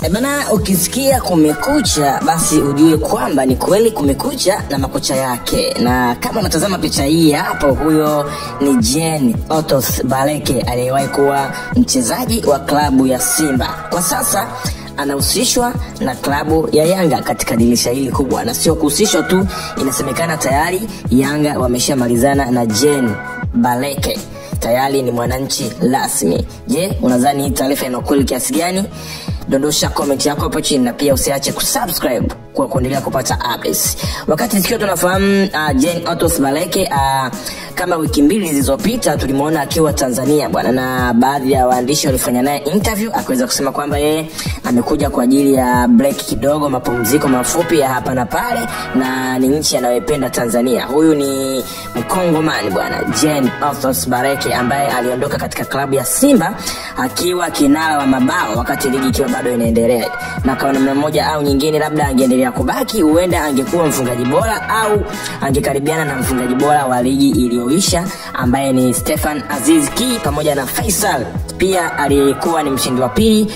E bana, ukisikia kumekucha, basi ujue kwamba ni kweli kumekucha na makucha yake. Na kama unatazama picha hii hapo, huyo ni Jean Otos Baleke aliyewahi kuwa mchezaji wa klabu ya Simba. Kwa sasa anahusishwa na klabu ya Yanga katika dirisha hili kubwa, na sio kuhusishwa tu, inasemekana tayari Yanga wameshamalizana na Jean Baleke tayari ni mwananchi rasmi. Je, unadhani hii taarifa ina ukweli kiasi gani? Dondosha comment yako hapo chini na pia usiache kusubscribe kwa kuendelea kupata updates. Wakati tukiwa tunafahamu uh, Jane Otos Baleke uh, kama wiki mbili zilizopita tulimwona akiwa Tanzania bwana, na baadhi ya waandishi walifanya naye interview, akaweza kusema kwamba yeye amekuja kwa ajili ya break kidogo, mapumziko mafupi ya hapa na pale, na ni nchi anayoipenda Tanzania. Huyu ni mkongomani bwana, Jane Otos Baleke ambaye aliondoka katika klabu ya Simba akiwa kinara wa mabao wakati ligi ikiwa bado inaendelea, na kwa namna moja au nyingine, labda angeendelea kubaki, huenda angekuwa mfungaji bora au angekaribiana na mfungaji bora wa ligi iliyoisha ambaye ni Stefan Aziz Ki pamoja na Faisal pia aliyekuwa ni mshindi wa pili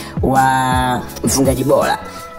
wa mfungaji bora.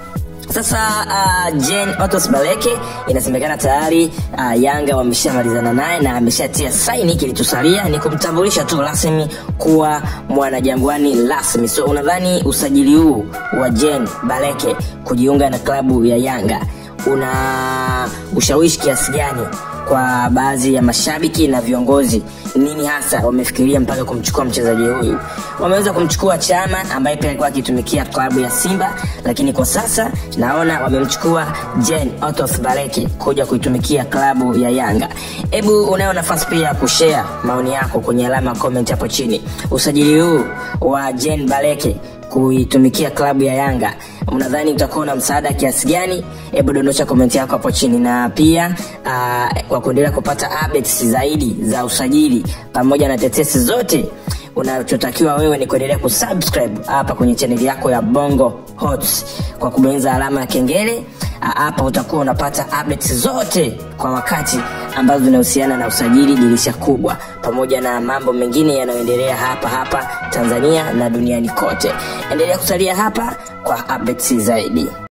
Sasa uh, Jane Otos Baleke inasemekana tayari uh, Yanga wameshamalizana naye na ameshatia saini. Kilichosalia ni kumtambulisha tu rasmi kuwa mwanajangwani rasmi. So unadhani usajili huu wa Jane Baleke kujiunga na klabu ya Yanga una ushawishi kiasi gani kwa baadhi ya mashabiki na viongozi? Nini hasa wamefikiria mpaka kumchukua mchezaji huyu? Wameweza kumchukua Chama ambaye pia alikuwa akitumikia klabu ya Simba, lakini kwa sasa naona wamemchukua Jane Otos Baleke kuja kuitumikia klabu ya Yanga. Hebu unayo nafasi pia ya kushare maoni yako kwenye alama ya comment hapo chini. Usajili huu wa Jane Baleke kuitumikia klabu ya Yanga unadhani utakuwa na msaada kiasi gani? Hebu dondosha komenti yako hapo chini, na pia uh, kwa kuendelea kupata updates zaidi za usajili pamoja na tetesi zote, unachotakiwa wewe ni kuendelea kusubscribe hapa kwenye chaneli yako ya Bongo Hot kwa kubonyeza alama ya kengele. Hapa utakuwa unapata updates zote kwa wakati ambazo zinahusiana na usajili dirisha kubwa, pamoja na mambo mengine yanayoendelea hapa hapa Tanzania na duniani kote. Endelea kusalia hapa kwa updates zaidi.